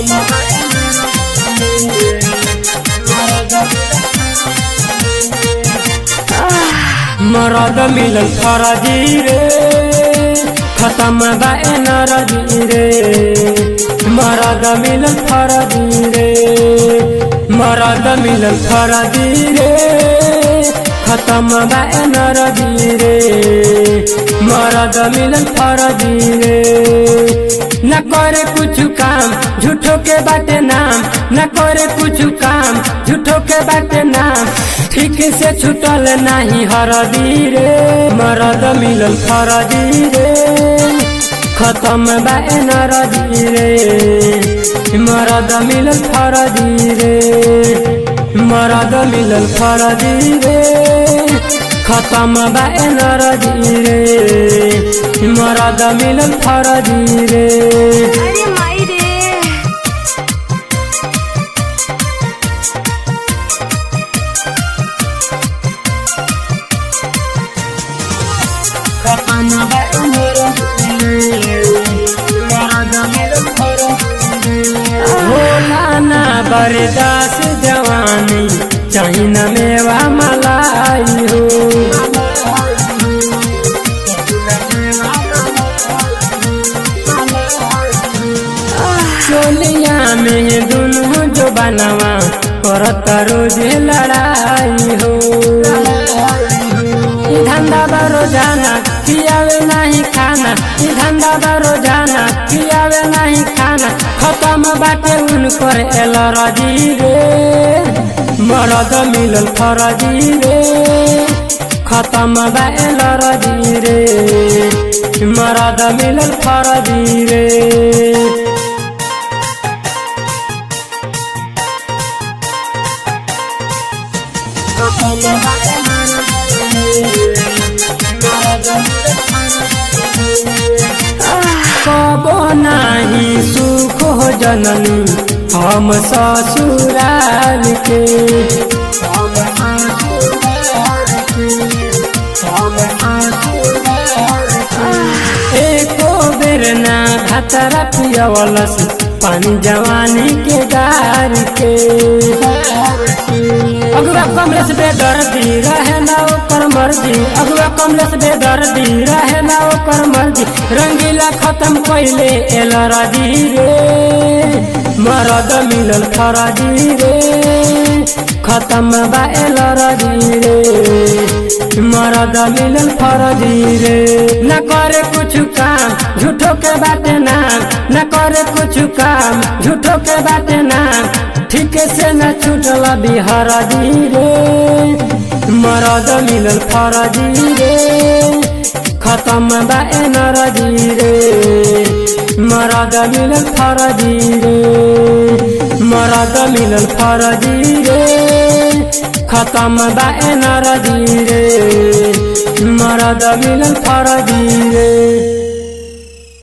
मरद मिलन फरजी रे खत्म बा नरजी रे मरद मिलन फरजी रे मरद मिलन फरजी रे खत्म बा नरजी रे मरद मिलन फरजी रे न करे कुछ काम झूठो के बाटे नाम न करे कुछ काम झूठो के बाटे नाम ठीक से छूटल नहीं हरदी रे मरद मिलल फरदी रे खत्म बा नरदी रे मरद मिलल फरदी रे मरद मिलल फरदी रे खत्म बा नरदी रे मरद मिलल फरदी रे अरे माई रे खत्म बा नरदी रे मरद मिलल फरदी रे होला ना बरदास जवानी चाही न मेवा मलाई हो चोलिया में दुनू जो बनवा करत रोज लड़ाई हो ई धंधा बा रोजाना पियावे नहीं खाना ई धंधा बा रोजाना पियावे नहीं खाना खत्म बाटे उनकर एल रजी रे मरद मिलल फरजी रे खत्म बा एल रजी रे मरद मिलल फरजी रे कबो नाही सुख हो जननी हम ससुराल के एको बेर ना भतरा पियवलस पानी जवानी के गार के अगुआ कमलेश बेदर्दी रहे ना ओकर मर्जी अगुआ कमलेश बेदर्दी रहे ना ओकर मर्जी रंगीला खत्म कैले एल राजी रे मरद मिलल फराजी रे खत्म बा एल राजी रे मरद मिलल फराजी रे न करे कुछ काम झूठो के बाटे नाम न करे कुछ काम झूठो के बाटे नाम ठीक से न छूटल बिहार रे मरद मिलल फरजी रे खत्म बा नरजी रे मरद मिलल फरजी रे मरद मिलल फरजी रे खत्म बा नरजी रे मरद मिलल फरजी रे